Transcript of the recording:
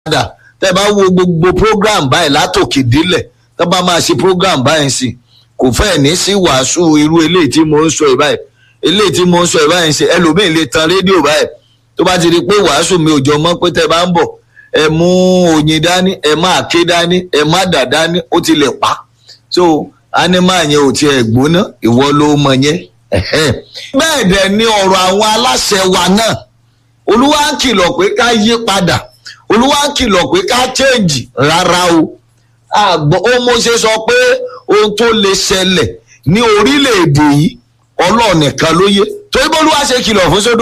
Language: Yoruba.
padà tẹ́ bá wo gbogbo program báyìí látòkè délẹ̀ tẹ́ bá máa ṣe program báyìí sí kò fẹ́ẹ̀ ní sí wàásù irú eléyìí tí mo ń sọ ẹ̀ báyìí eléyìí tí mo ń sọ ẹ̀ báyìí ṣe ẹlòmíì lè tan rédíò báyìí tó bá ti di pé wàásù mi ò jọ mọ́ pé tẹ́ bá ń bọ̀ ẹ mú oyin dání ẹ má àké dání ẹ má dà dání ó ti lè pa so ánímà yẹn ò tiẹ̀ gbóná ìwọ ló mọ yẹn bẹ́ẹ̀ dẹ̀ ni ọ̀rọ̀ àwọn aláṣẹ wa náà olúwa ń kìlọ̀ pé ká yí padà olúwa ń kìlọ̀ pé ká change rárá o àgbọ̀ ó mo ṣe sọ pé ohun tó lè ṣẹlẹ̀ ní orílẹ̀-èdè yìí ọlọ́ọ̀nìkan ló yé torí bólúwa ṣe kìlọ̀ fún sódò.